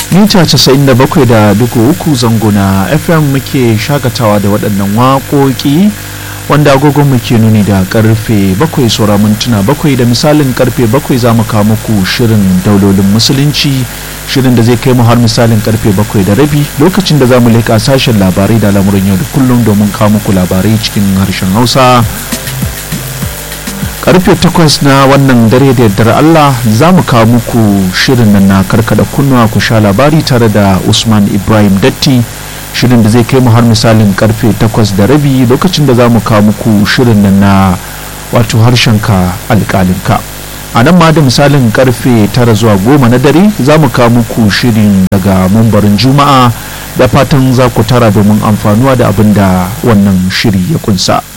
mita 97.3 zango na fm muke shakatawa da waɗannan waƙoƙi wanda agogon muke nuni da karfe 7 saura mintuna 7 da misalin karfe 7 za mu kawo muku shirin daulolin musulunci shirin da zai kai mu har misalin karfe 7 da rabi lokacin da za mu leƙa sashen labarai da lamurin yau da kullum domin kawo muku labarai cikin harshen hausa karfe 8 na wannan dare da yardar Allah za mu kawo muku shirin nan na karkada kunnuwa ku sha labari tare da Usman Ibrahim Datti shirin da zai kai mu har misalin karfe 8 da rabi lokacin da za mu kawo muku shirin nan na wato harshenka alƙalinka a nan ma da misalin karfe 9 zuwa 10 na dare za mu kawo muku shirin daga mambarin juma'a da fatan za ku tara domin amfanuwa da abin da wannan shiri ya kunsa.